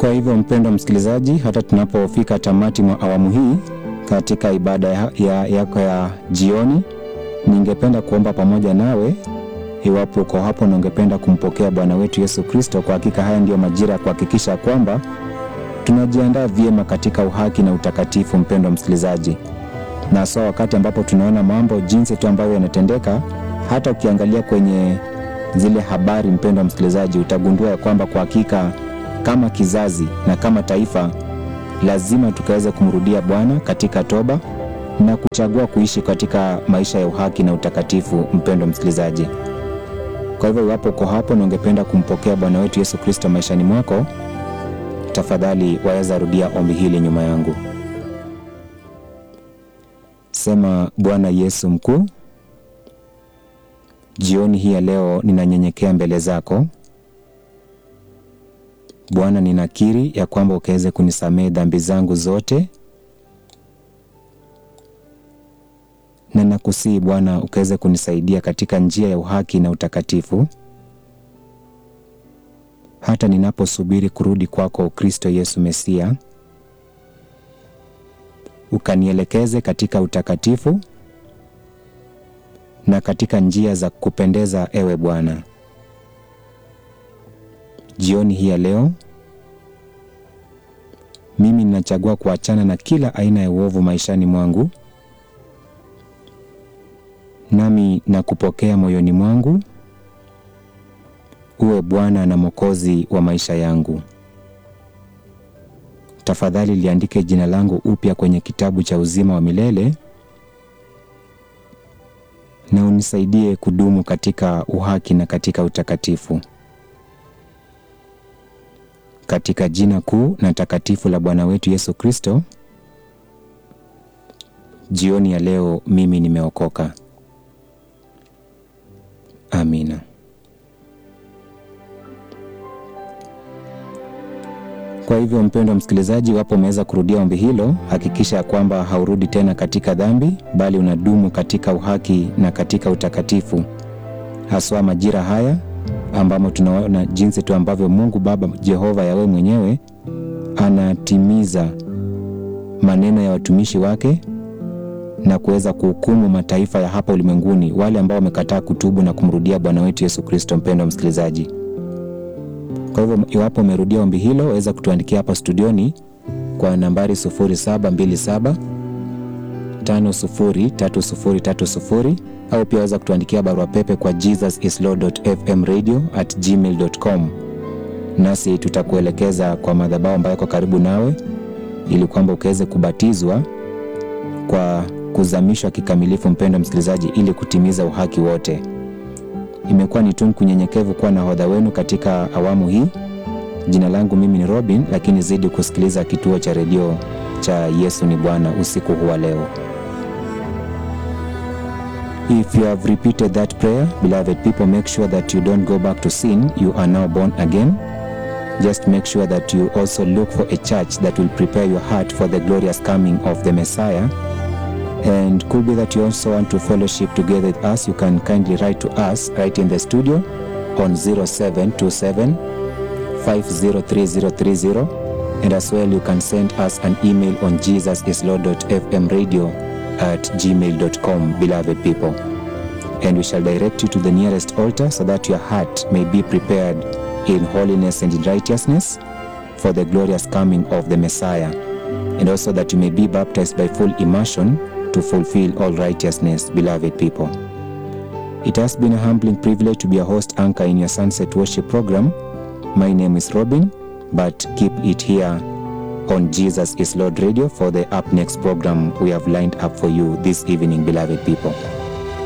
Kwa hivyo mpendwa msikilizaji, hata tunapofika tamati mwa awamu hii katika ibada yako ya, yako ya jioni, ningependa kuomba pamoja nawe iwapo uko hapo na ungependa kumpokea Bwana wetu Yesu Kristo. Kwa hakika haya ndiyo majira ya kuhakikisha kwamba tunajiandaa vyema katika uhaki na utakatifu, mpendwa msikilizaji, na hasa wakati ambapo tunaona mambo jinsi tu ambavyo yanatendeka. Hata ukiangalia kwenye zile habari, mpendwa msikilizaji, utagundua ya kwamba kwa hakika kama kizazi na kama taifa lazima tukaweze kumrudia Bwana katika toba na kuchagua kuishi katika maisha ya uhaki na utakatifu, mpendwa msikilizaji. Kwa hivyo iwapo uko hapo na ungependa kumpokea Bwana wetu Yesu Kristo maishani mwako, tafadhali waweza rudia ombi hili nyuma yangu. Sema: Bwana Yesu mkuu, jioni hii ya leo ninanyenyekea mbele zako Bwana, ninakiri ya kwamba ukaweze kunisamehe dhambi zangu zote, na nakusihi Bwana ukaweze kunisaidia katika njia ya uhaki na utakatifu, hata ninaposubiri kurudi kwako Kristo Yesu Mesia. Ukanielekeze katika utakatifu na katika njia za kupendeza, ewe Bwana. Jioni hii ya leo mimi ninachagua kuachana na kila aina ya uovu maishani mwangu, nami nakupokea moyoni mwangu, uwe Bwana na Mwokozi wa maisha yangu. Tafadhali liandike jina langu upya kwenye kitabu cha uzima wa milele na unisaidie kudumu katika uhaki na katika utakatifu katika jina kuu na takatifu la Bwana wetu Yesu Kristo, jioni ya leo mimi nimeokoka. Amina. Kwa hivyo, mpendwa msikilizaji, iwapo umeweza kurudia ombi hilo, hakikisha ya kwamba haurudi tena katika dhambi, bali unadumu katika uhaki na katika utakatifu, haswa majira haya ambamo tunaona jinsi tu ambavyo Mungu Baba Jehova Yawe mwenyewe anatimiza maneno ya watumishi wake na kuweza kuhukumu mataifa ya hapa ulimwenguni, wale ambao wamekataa kutubu na kumrudia Bwana wetu Yesu Kristo. Mpendwa msikilizaji, kwa hivyo iwapo umerudia ombi hilo, waweza kutuandikia hapa studioni kwa nambari 0727 503030 au pia waweza kutuandikia barua pepe kwa jesusislord.fmradio@gmail.com, nasi tutakuelekeza kwa madhabahu ambayo yako karibu nawe, ili kwamba ukaweze kubatizwa kwa kuzamishwa kikamilifu, mpendwa msikilizaji, ili kutimiza uhaki wote. Imekuwa ni tunu kunyenyekevu kuwa nahodha wenu katika awamu hii. Jina langu mimi ni Robin, lakini zidi kusikiliza kituo cha redio cha Yesu ni Bwana usiku huu wa leo. If you have repeated that prayer, beloved people, make sure that you don't go back to sin. You are now born again. Just make sure that you also look for a church that will prepare your heart for the glorious coming of the Messiah. And could be that you also want to fellowship together with us. You can kindly write to us right in the studio on 0727 503030. And as well, you can send us an email on jesusislord.fmradio at gmail.com, beloved people. And we shall direct you to the nearest altar so that your heart may be prepared in holiness and in righteousness for the glorious coming of the Messiah, and also that you may be baptized by full immersion to fulfill all righteousness, beloved people. It has been a humbling privilege to be a host anchor in your Sunset Worship program. My name is Robin, but keep it here on Jesus is Lord Radio for the up next program we have lined up for you this evening, beloved people.